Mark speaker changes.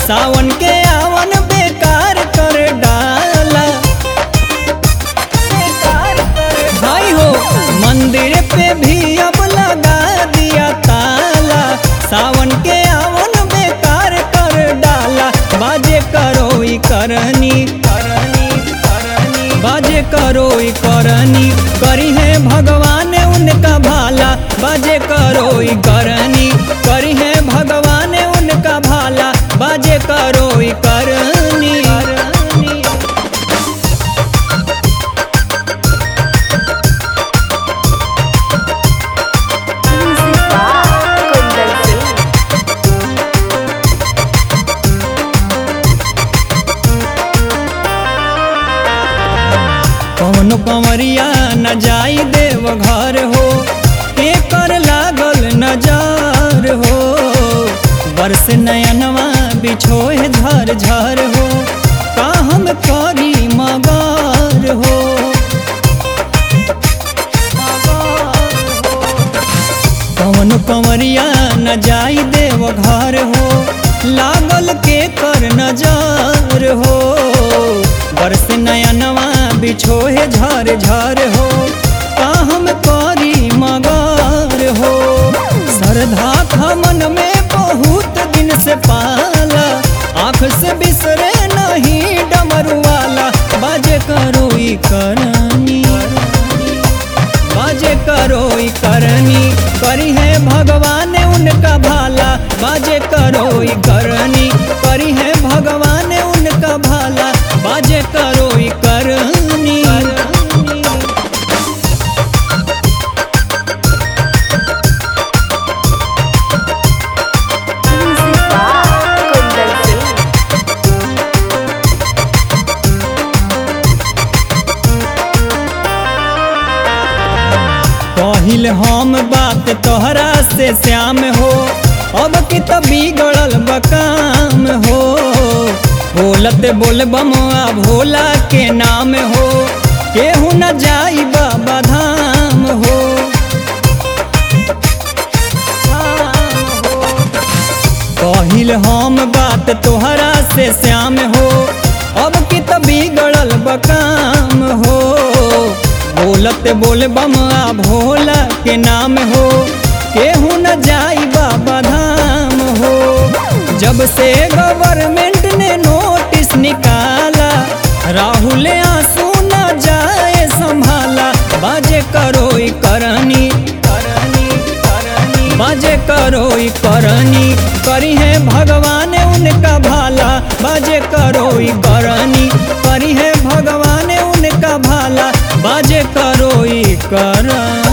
Speaker 1: सावन के आवन बेकार कर डाला भाई हो मंदिर पे भी अब लगा दिया ताला सावन के आवन बेकार कर डाला बाजे करो ई करनी करनी करनी बाजे करो ई करनी करी है भगवान उनका भाला बाजे करो ई करनी करी है भगवान उनका भाला बाजे करो ई करनी करनी
Speaker 2: Music by Kundan Singh.
Speaker 1: कौन कंवरिया न जाई देव घर हो एकर लागल नजर हो बरस नयनवा बिछोए झर झर हो का हम करी मगर हो कौन कंवरिया न जाई देव घर हो लागल के कर नजर हो बरस नयनवा बिछोहे झर झर हो का हम करी मगर हो श्रद्धा था मन में बहुत दिन से पाला आँख से बिसरे नहीं डमरू वाला बाजे करो ई करनी बाजे करो ई करनी करी है भगवान उनका भाला बाजे करो ई करनी करी है भगवान उनका भाला बाजे करो ई करनी
Speaker 2: Music by Kundan Singh.
Speaker 1: कहिल हम बात तोहरा से श्याम हो अब की तो बिगड़ल बकाम हो बोलत बोल बमुआ भोला के नाम हो केहू न जाई बाबा धाम हो कहिल हम बात तोहरा से श्याम हो अब की तो बिगड़ल बकाम हो बोलत बोल बमुआ भोला के नाम हो केहू न जाई बाबा धाम हो जब से गवर्नमेंट ने नोटिस निकाला राहुल आंसू न जाए संभाला बाजे करो ई करनी करनी करनी बाजे करो ई करनी करी है भगवान उनका भाला बाजे करो ई करनी करी है भगवान उनका भाला बाजे करो ई करनी